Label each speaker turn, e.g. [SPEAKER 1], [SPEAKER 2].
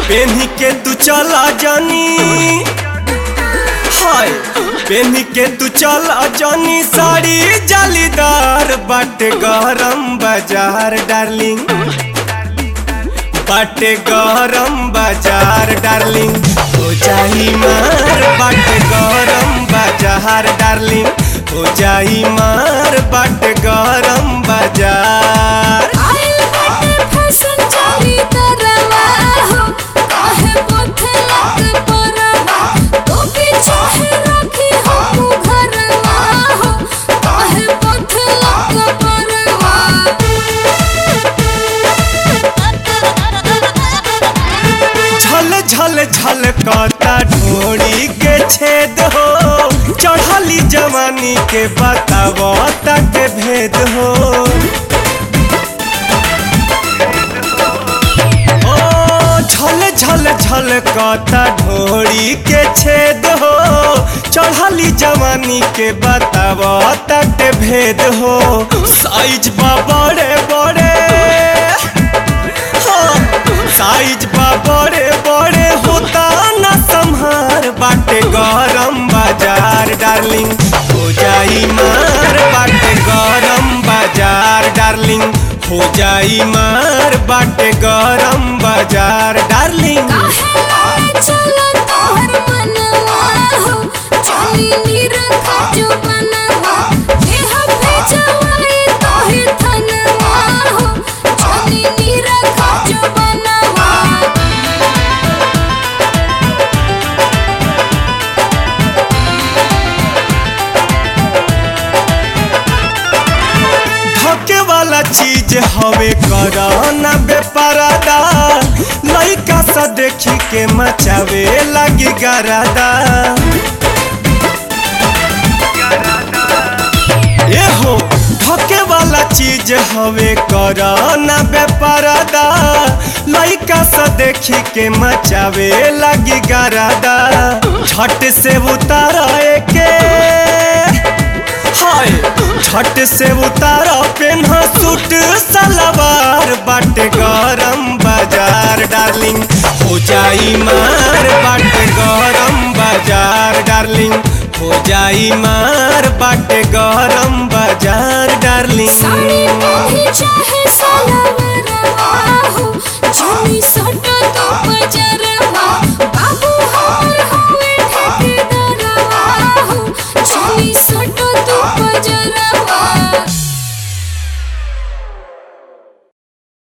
[SPEAKER 1] पेन्ही के तू चला जानी हाय पेन्ही के तू चला जानी साड़ी जालीदार बाटे गरम बाजार डार्लिंग बाटे गरम बाजार डार्लिंग हो जाई मार बाटे गरम बाजार डार्लिंग हो जाई मार बाटे गरम बाजार
[SPEAKER 2] आइल बाटे फैशन चाली तरवा हो काहे पोथलक परवा तो पीछे है रखी हो घरवा हो काहे पोथलक परवा
[SPEAKER 1] झल झल झल कता ढोड़ी के छेद हो चढ़ली जवानी के बतावो तक भेद हो ओ झल झल झल कता ढोड़ी के छेद हो चढ़ली जवानी के बतावो तक भेद हो साइज बा बड़े बड़े साइज बा बड़े बड़े होता न संहार बाटे गरम बाजार डार्लिंग हो जाई मार बाटे गरम बाजार डार्लिंग हो जाई मार बाटे गरम बाजार डार्लिंग
[SPEAKER 2] काहे लाए चला तोहर मनवा हो चली निरखा जो बनवा देह भेजवाई तोहे थनवा हो चली निरखा जो बनवा
[SPEAKER 1] धके वाला चीज हवे कराना बेपरादा लइका सा देखी के मचावे लगी गरादा ए हो धके वाला चीज हवे कराना बेपरादा लइका सा देखी के मचावे लगी गरादा झट से उतारा के हाय झट से उतारा पेन्हा सूट सलवार बाटे गरम बाजार डार्लिंग हो जाई मार बाटे गरम बाजार डार्लिंग हो जाई मार बाटे गरम बाजार डार्लिंग
[SPEAKER 2] साड़ी पहनी चाहे